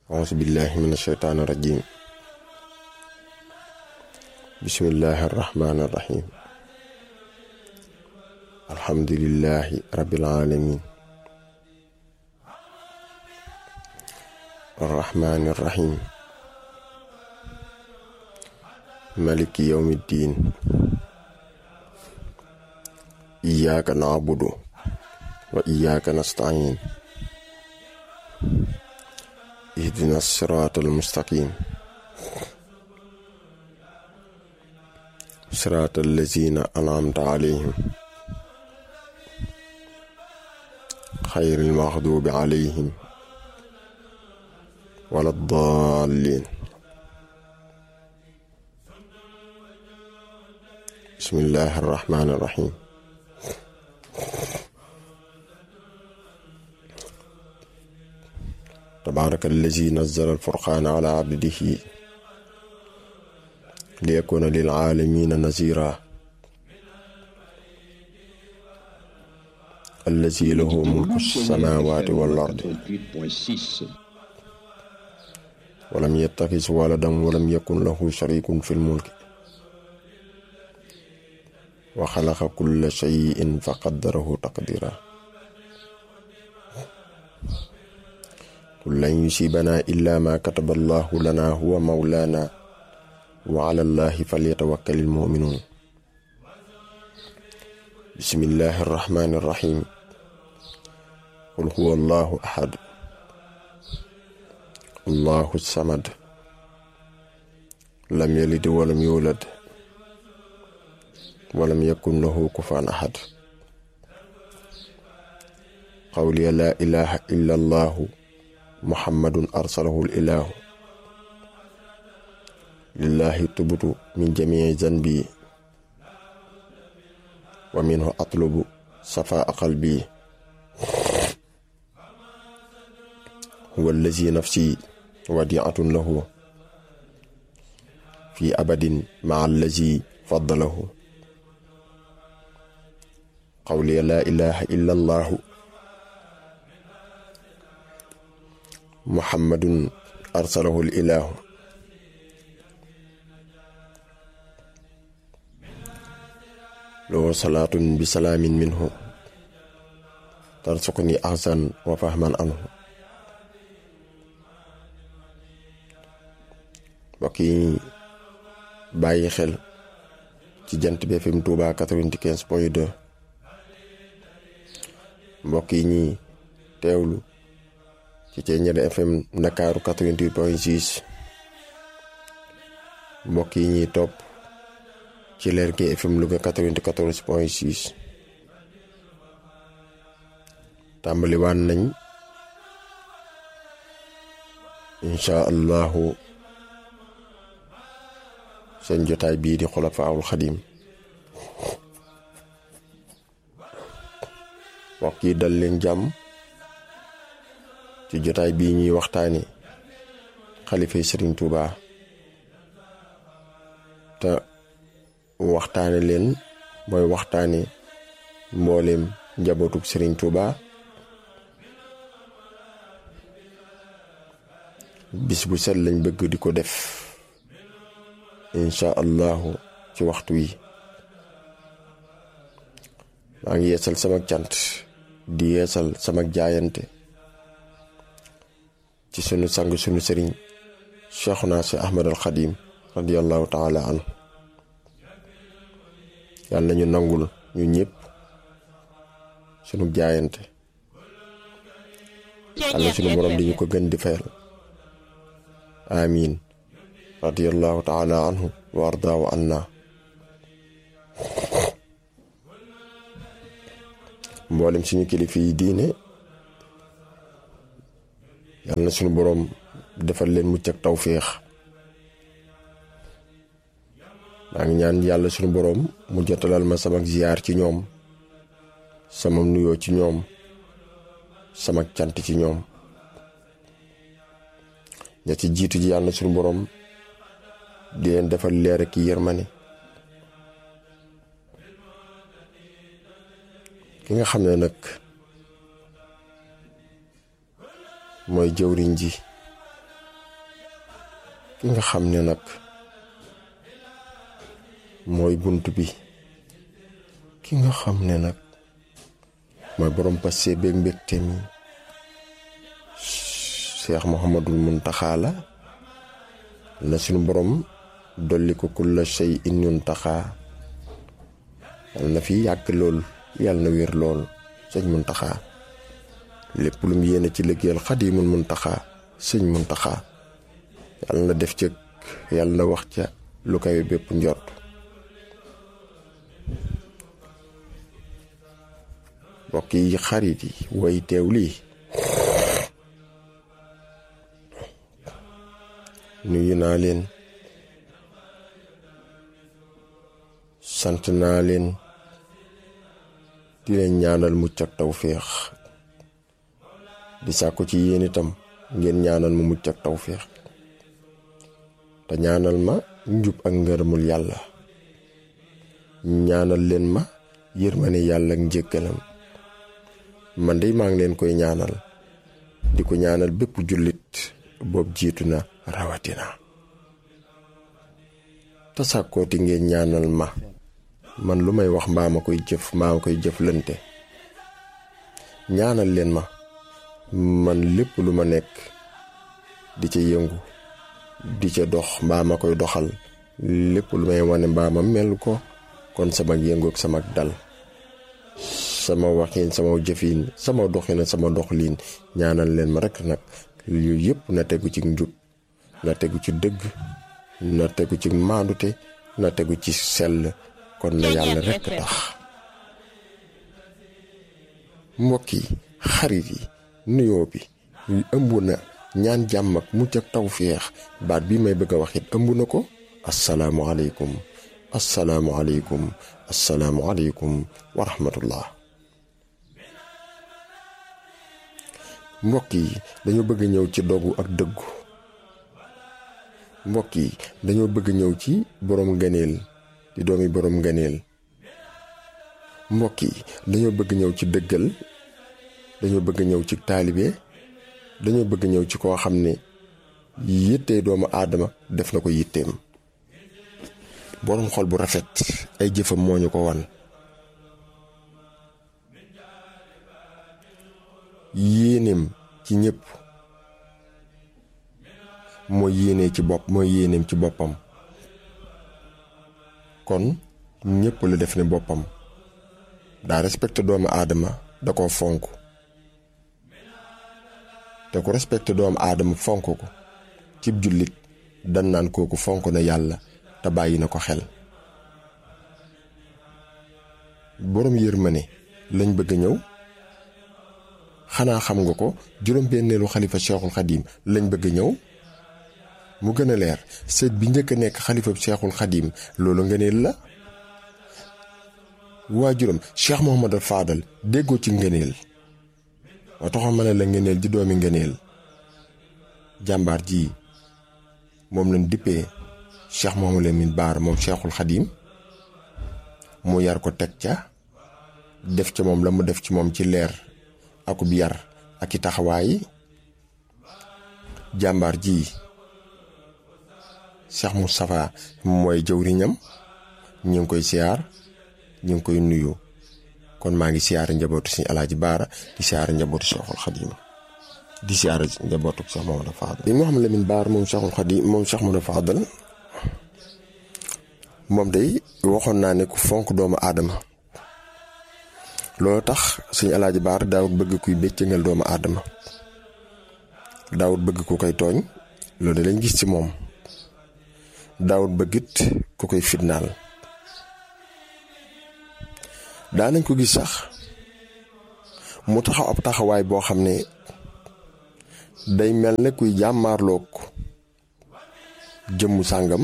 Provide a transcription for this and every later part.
أعوذ بالله من الشيطان الرجيم بسم الله الرحمن الرحيم الحمد لله رب العالمين الرحمن الرحيم ملك يوم الدين إياك نعبد وإياك نستعين اهدنا الصراط المستقيم صراط الذين أنعمت عليهم خير المغضوب عليهم ولا الضالين بسم الله الرحمن الرحيم تبارك الذي نزل الفرقان على عبده ليكون للعالمين نذيرا الذي له ملك السماوات والأرض ولم يتخذ ولدا ولم يكن له شريك في الملك وخلق كل شيء فقدره تقديرا قل لن يصيبنا إلا ما كتب الله لنا هو مولانا وعلى الله فليتوكل المؤمنون بسم الله الرحمن الرحيم قل هو الله أحد الله الصمد لم يلد ولم يولد ولم يكن له كفوا أحد قولي لا إله إلا الله محمد أرسله الإله لله تبت من جميع ذنبي ومنه أطلب صفاء قلبي هو الذي نفسي وديعة له في أبد مع الذي فضله قولي لا إله إلا الله محمد أرسله الإله له صلاة بسلام منه ترزقني أحسن وفهما عنه mbokk yi bàyyi xel ci jant bi FM Touba 95 point 2 mbokk yi ñi teewlu ci Thiéniere FM Ndakaaru 88 point 6 mbokk yi ñuy topp ci Lergui FM Louga 94 point 6 tàmbali waan nañ incha allahu seen jotaay bii di xulafaawul xadim mbokk yi dal leen jàmm ci jotaay bii ñuy waxtaane xalifay sëriñ Touba te waxtaane leen mooy waxtaane mbooleem njabootug sëriñ Touba bis bu set lañ bëgg di ko def incha allahu ci waxtu wi maa ngi yeesal sama cant di yeesal sama jaayante ci sunu sang sunu sëriñ cheikhuna si ahmad al xadim radiallahu taala anhu yàlla nañu nangul ñu ñëpp sunu jaayante yàlla sunu borom di ñu ko gën di fayal amin radiallahu taala anhu wa ardaahu anna mboolem suñu kilifa yi diine yàlla na suñu boroom defal leen mucc ak tawféex maa ngi ñaan yàlla suñu boroom mu jotalal ma sama ziyaar ci ñoom sama nuyoo ci ñoom sama cant ci ñoom ña ci jiitu ji yàlla suñu boroom di leen defal leer ak yërmane ki nga xam ne nag mooy jëwriñ ji ki nga xam ne nag mooy bunt bi ki nga xam ne nag mooy borom passé beeg mbégte mi Cheikh Mouhamadul Muntaxa la la suñu borom dolli ko kulla shay in yuntaxa yàlla na fi yàgg lool yàlla na wér lool sëñ Muntaxa lépp lu mu yéene ci liggéeyal Xadimul Muntaxa sëñ Muntaxa yàlla na def ca yàlla na wax ca lu kawe bépp njort mbokk yi xarit yi way teew lii nuyu naa leen sant naa leen di leen ñaanal mucc ak tawféex di sàkku ci yéen itam ngeen ñaanal ma mucc ak tawféex te ñaanal ma njub ak ngërëmul yàlla ñaanal leen ma yërmane yàlla ak njëggalam man de maa ngi leen koy ñaanal di ko ñaanal bépp jullit boobu jiitu na rawatina te sàkkooti ngeen ñaanal ma man lu may wax mbaa ma koy jëf mbaa ma koy jëflante ñaanal leen ma man lépp lu ma nekk di ca yëngu di ca dox mbaa ma koy doxal lépp lu may wane mbaa ma mel ko kon sama yëngu ak sama dal sama waxin sama jëfin sama doxin sama doxlin ñaanal leen ma rek nag yooyu yëpp na tegu ci njub na tegu ci dëgg na tegu ci maandute na tegu ci sell kon na yàlla rekk tax mbokk yi xarit yi nuyoo bi ëmb na ñaan jàmm ak mucc ak tawféex baat bi may bëgg a wax it ëmb na ko asalaamualeykum asalaamualeykum asalaamualeykum wa rahmatullah mbokk yi dañoo bëgg ñëw ci dogu ak dëggu mbokk yi dañoo bëgg ñëw ci borom ngëneel di doomi borom ngëneel mbokk yi dañoo bëgg ñëw ci dëggal dañoo bëgg ñëw ci taalibe dañoo bëgg ñëw ci koo xam ne yittee doomu aadama def na ko yitteem borom xol bu rafet ay jëfam moo ñu ko wan yéeneem ci ñëpp mooy yéenee ci bopp mooy yéeneem ci boppam kon ñëpp la def ne boppam daa respecté doomu aadama da koo fonk te ku respecté doomu aadama fonk ko cib jullit dan naan kooku fonk na yàlla te bàyyi na ko xel boroom yërmande lañ bëgg ñëw xanaa xam nga ko juróom-benneelu xalifa cheikhul xadim lañ bëgg ñëw mu gën a leer sët bi njëkk a nekk xalifa cheikhul xadim loolu ngëneel la waajuram cheikh Mohamadal Fadal déggoo ci ngëneel moo taxoon ma ne la ngëneel di doomi ngëneel jàmbaar ji moom lañ dippee cheikh Mohamadou Lamine Baar moom cheikhul xadim mu yar ko teg ca def ca moom la mu def ci moom ci leer akub yar ak i taxawaay jàmbaar ji Cheikh Moustapha mooy jëwriñam ñu ngi koy siyaar ñu ngi koy nuyu kon maa ngi siyaare njabootu suñu alaaji baara di siyaare njabootu Cheikhul Xadim di siyaare njabootu Cheikh Mamadou Fadal li Mouhamadou Lamine Baar moom Cheikhul Xadim moom Cheikh Mamadou Fadal moom day waxoon naa ne ku fonk doomu aadama loolu tax suñu alaaji baar daawut bëgg kuy béccëngal doomu aadama daawut bëgg ku koy tooñ loolu lañ gis ci moom daawut bëggit ku koy fitnaal daanañ ko gis sax mu taxaw ab taxawaay boo xam ne day mel ne kuy jàmmaarloog jëmmu sàngam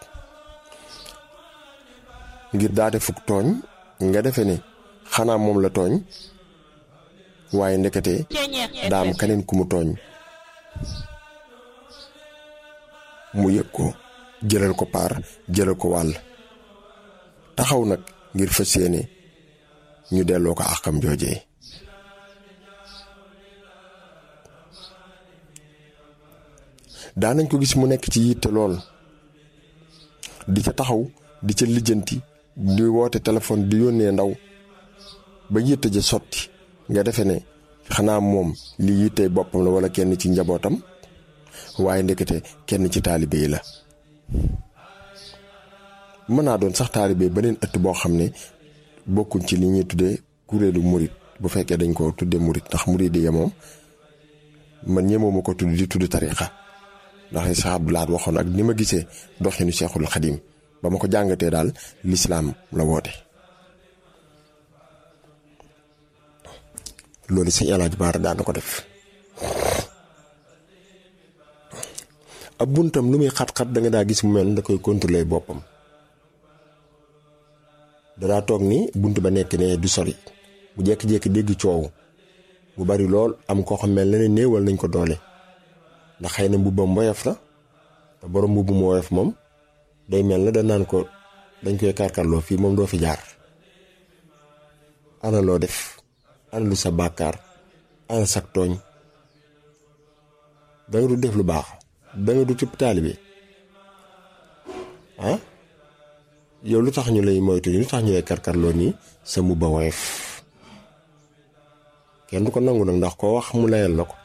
ngir daa defuk tooñ nga defe ne xanaa moom la tooñ waaye ndekete daam keneen ku mu tooñ mu yëg ko jëlal ko paar jëlal ko wàll taxaw nag ngir fas yéene ñu delloo ko àqam joojee daanañ ko gis mu nekk ci yitte lool di ca taxaw di ca lijjanti di woote téléphone di yónnee ndaw ba yitte ja sotti nga defe ne xanaa moom li yitte boppam la wala kenn ci njabootam waaye ndekete kenn ci taalibe yi la mën naa doon sax taalibe beneen ëtt boo xam ne bokkuñ ci li ñuy tuddee kuréelu murit bu fekkee dañ ko tuddee murit ndax murit yi moom man ñemoo ma ko tudd di tudd tariqa ndax Cheikh Abdou Lahad waxoon ak ni ma gisee doxinu Cheikhul Xadim ba ma ko jàngatee daal lislaam la woote loolu sëñ Alaaji Baara daan na ko def ab buntam lu muy xat-xat da nga daa gis mu mel da koy contrôler boppam danaa toog ni bunt ba nekk ne du sori bu jékki-jékki dégg coow bu bari lool am koo xam mel na ne néewal nañ ko doole ndax xëy na mbubbam woyof la te borom mbubbum woyof moom day mel na da naan ko dañ koy karkarloo fii moom doo fi jaar ana loo def ana lu sa bàkkaar ana sak tooñ danga du def lu baax danga du tibb taalibe ah yow lu tax ñu lay moytu lu tax ñu lay karkarloo nii sa mbubba woyof kenn du ko nangu nag ndax koo wax mu layal la ko